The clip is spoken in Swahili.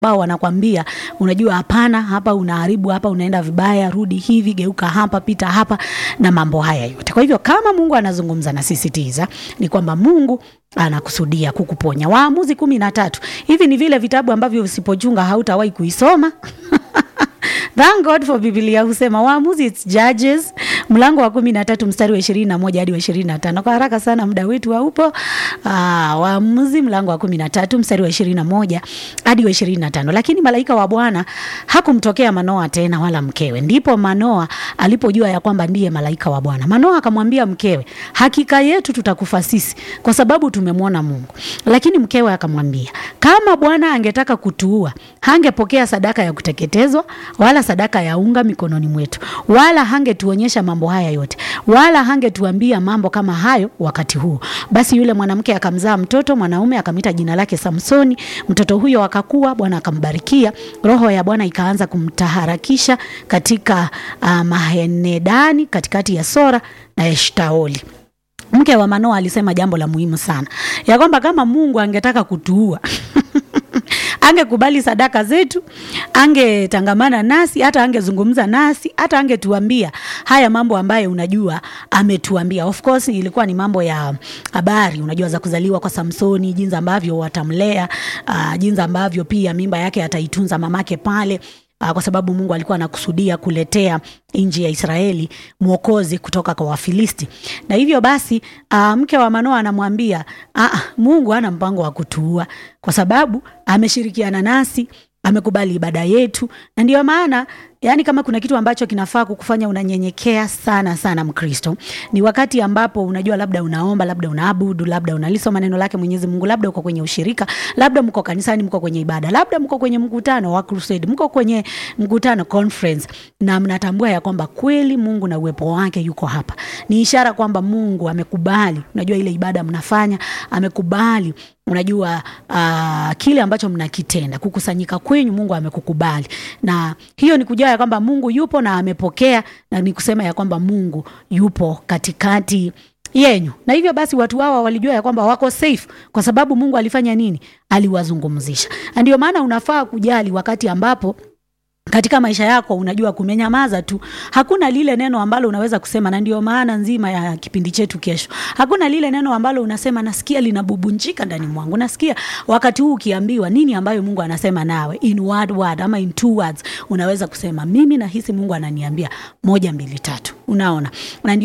ambao wanakwambia unajua, hapana, hapa unaharibu, hapa unaenda vibaya, rudi hivi, geuka hapa, pita hapa na mambo haya yote. Kwa hivyo kama Mungu anazungumza na sisi tiza, ni kwamba Mungu anakusudia kukuponya. Waamuzi kumi na tatu. Hivi ni vile vitabu ambavyo usipochunga hautawahi kuisoma. Thank God for Biblia husema Waamuzi, it's Judges mlango wa kumi na tatu mstari wa ishirini na moja hadi wa ishirini na tano Kwa haraka sana, muda wetu haupo. Aa, Waamuzi mlango wa kumi na tatu mstari wa ishirini na moja hadi wa ishirini na tano Lakini malaika wa Bwana hakumtokea Manoa tena wala mkewe. Ndipo Manoa alipojua ya kwamba ndiye malaika wa Bwana. Manoa akamwambia mkewe, hakika yetu tutakufa sisi kwa sababu tumemwona Mungu. Lakini mkewe akamwambia, kama Bwana angetaka kutuua, hangepokea sadaka ya kuteketezwa wala sadaka ya unga mikononi mwetu, wala hangetuonyesha mambo haya yote, wala hangetuambia mambo kama hayo wakati huu. Basi yule mwanamke akamzaa mtoto mwanaume, akamwita jina lake Samsoni. Mtoto huyo akakua, Bwana akambarikia. Roho ya Bwana ikaanza kumtaharakisha katika uh, Mahenedani, katikati ya Sora na Eshtaoli. Mke wa Manoa alisema jambo la muhimu sana, ya kwamba kama Mungu angetaka kutuua angekubali sadaka zetu, angetangamana nasi, hata angezungumza nasi, hata angetuambia haya mambo ambayo unajua ametuambia. Of course ilikuwa ni mambo ya habari, unajua za kuzaliwa kwa Samsoni, jinsi ambavyo watamlea, uh, jinsi ambavyo pia mimba yake ataitunza mamake pale Uh, kwa sababu Mungu alikuwa anakusudia kuletea nchi ya Israeli mwokozi kutoka kwa Wafilisti. Na hivyo basi uh, mke wa Manoa anamwambia uh, Mungu hana mpango wa kutuua kwa sababu ameshirikiana nasi, amekubali ibada yetu, na ndio maana yani, kama kuna kitu ambacho kinafaa kukufanya unanyenyekea sana sana, Mkristo, ni wakati ambapo unajua, labda unaomba, labda unaabudu, labda unalisoma neno lake Mwenyezi Mungu, labda uko kwenye ushirika, labda mko kanisani, mko kwenye ibada, labda mko kwenye mkutano wa crusade, mko kwenye mkutano conference, na mnatambua ya kwamba kweli Mungu na uwepo wake yuko hapa. Ni ishara kwamba Mungu amekubali, unajua ile ibada mnafanya, amekubali unajua uh, kile ambacho mnakitenda, kukusanyika kwenyu, Mungu amekukubali, na hiyo ni kujua ya kwamba Mungu yupo na amepokea, na ni kusema ya kwamba Mungu yupo katikati yenyu. Na hivyo basi watu hawa walijua ya kwamba wako safe kwa sababu Mungu alifanya nini? Aliwazungumzisha. Na ndio maana unafaa kujali wakati ambapo katika maisha yako unajua kumenyamaza tu, hakuna lile neno ambalo unaweza kusema. Na ndio maana nzima ya kipindi chetu kesho, hakuna lile neno ambalo unasema nasikia linabubunjika ndani mwangu, nasikia wakati huu ukiambiwa nini ambayo Mungu anasema nawe in word word ama in two words, unaweza kusema mimi nahisi Mungu ananiambia moja mbili tatu. Unaona, na